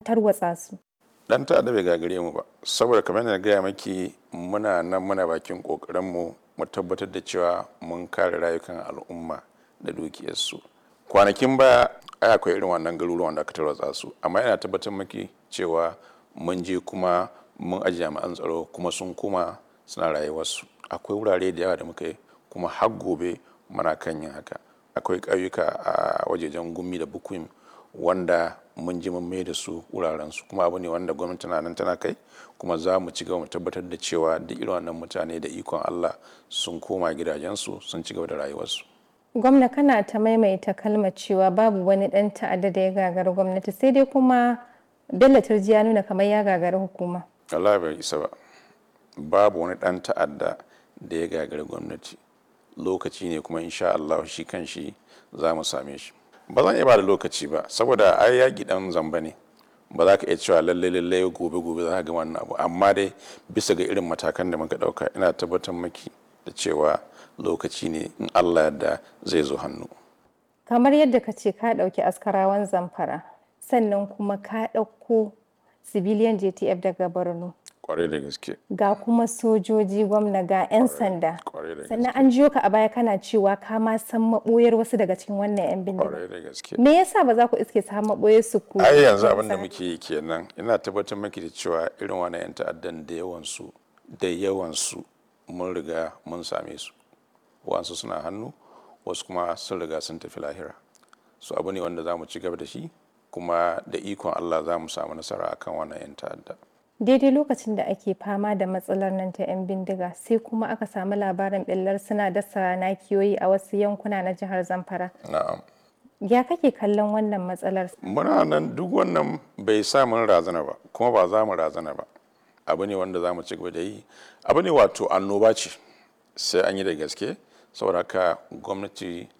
tarwatsa su dan ta'adda bai gagare mu ba saboda kamar na gaya maki muna nan muna bakin kokarin mu mu tabbatar da cewa mun kare rayukan al'umma da dukiyarsu kwanakin baya ai akwai irin wannan garuruwan da aka tarwatsa su amma yana tabbatar maki cewa mun je kuma mun aji jami'an tsaro kuma sun kuma suna rayuwarsu akwai wurare da yawa da muka yi kuma har gobe muna kan yin haka akwai ƙauyuka a wajejen gumi da bukuim wanda mun ji mun mai da su wuraren su kuma abu ne wanda gwamnati na nan tana kai kuma za mu ci gaba mu tabbatar da cewa duk irin wannan mutane da ikon Allah sun koma gidajensu sun ci gaba da rayuwarsu gwamna kana ta maimaita kalmar cewa babu wani dan ta'adda da ya gagari gwamnati sai dai kuma bello turji ya nuna kamar ya gagari hukuma Allah bai isa ba babu wani dan ta'adda da ya gagari gwamnati lokaci ne kuma insha Allah shi kan shi za mu same shi ba zan iya ba da lokaci ba saboda ai yaƙi dan zamba ne ba za ka iya cewa lalle lalle gobe gobe za ka ga wannan abu amma dai bisa ga irin matakan da muka ɗauka ina tabbatar maki da cewa lokaci ne in Allah yadda zai zo hannu kamar yadda ka ce ka ɗauki askarawan zamfara sannan kuma ka ɗauko civilian jtf daga borno kwarai da gaske ga kuma sojoji gwamna ga 'yan sanda kwarai da sannan gaske an jiyo ka a baya kana cewa ka ma san maɓoyar wasu daga cikin wannan 'yan bindiga kwarai da gaske me yasa ba za ku iske su har maɓoyar su ku ai yanzu abin da muke yi kenan ina tabbatar maki da cewa irin wannan yan ta'addan da yawansu da yawansu mun riga mun same su wasu suna hannu wasu kuma sun riga sun tafi lahira su abu ne wanda za mu ci gaba da shi kuma da ikon Allah za mu samu nasara akan wannan yan ta'adda daidai lokacin da ake fama da matsalar nan ta 'yan bindiga sai kuma aka samu labarin ɓillar suna dasa nakiyoyi a wasu yankuna na jihar zamfara na'am ya kake kallon wannan matsalar muna nan duk wannan bai sa mun razana ba kuma ba za mu razana ba abu ne wanda za mu ci gaba da yi abu ne wato annoba ce sai an yi da gaske saboda haka gwamnati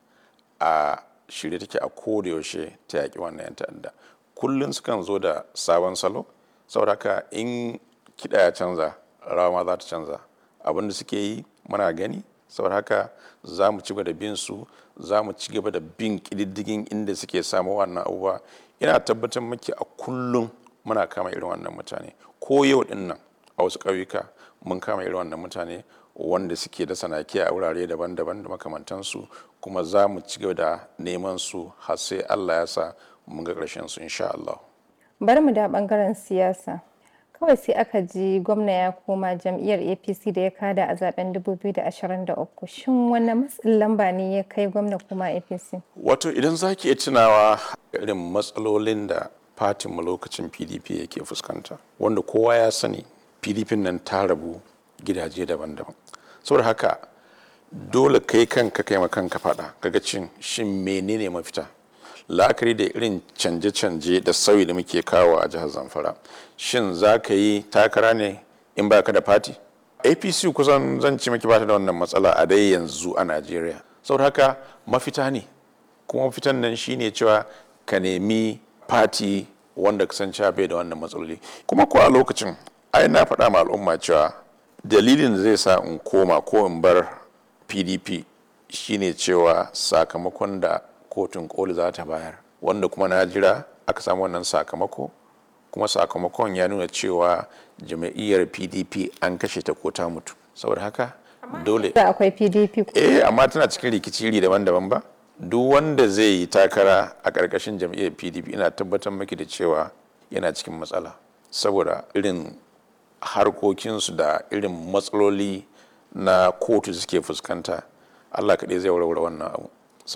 a shirye take a koda yaushe ta yaƙi wannan 'yan ta'adda kullum sukan zo da sabon salo saboda haka in kiɗa ya canza rawa ma za ta canza abin da suke yi muna gani saboda haka za mu ci gaba da bin su za mu ci gaba da bin ƙididdigin inda suke samu wannan abubuwa ina tabbatar maki a kullum muna kama irin wannan mutane ko yau din nan a wasu ƙauyuka mun kama irin wannan mutane wanda suke da sanaki a wurare daban-daban da makamantansu kuma za mu ci gaba da neman su har sai Allah ya sa mun ga ƙarshen su insha Allah. bari mu da bangaren siyasa kawai sai aka ji gwamna ya koma jam'iyyar apc da ya kada a zaben 2023 shin wani matsin lamba ne ya kai gwamna kuma apc Wato idan za ki iya tunawa irin matsalolin da fatinmu lokacin PDP yake fuskanta wanda kowa ya sani PDP nan ta rabu gidaje daban-daban. Saboda haka dole kai kanka kai ma kanka faɗa kaga cin shin menene mafita la'akari da irin canje-canje da sauyi da muke kawo a jihar zamfara shin za ka yi takara ne in ba ka da fati apc kusan zan ci maki bata da wannan matsala a dai yanzu a najeriya saboda haka mafita ne kuma mafitan nan shine cewa ka nemi fati wanda ka san cewa bai da wannan matsaloli kuma ko a lokacin ai na faɗa ma al'umma cewa dalilin da zai sa in koma ko in bar pdp shine cewa sakamakon da kotun koli za ta bayar wanda kuma na jira aka samu wannan sakamako kuma sakamakon ya nuna cewa jama'iyyar pdp an kashe ta ko ta mutu saboda haka dole da akwai pdp eh amma tana cikin rikici iri daban-daban ba duk wanda zai yi takara a ƙarƙashin jam'iyyar pdp ina tabbatar maki da cewa yana cikin matsala saboda irin harkokinsu da irin matsaloli na kotu suke fuskanta allah kaɗai zai warware wannan abu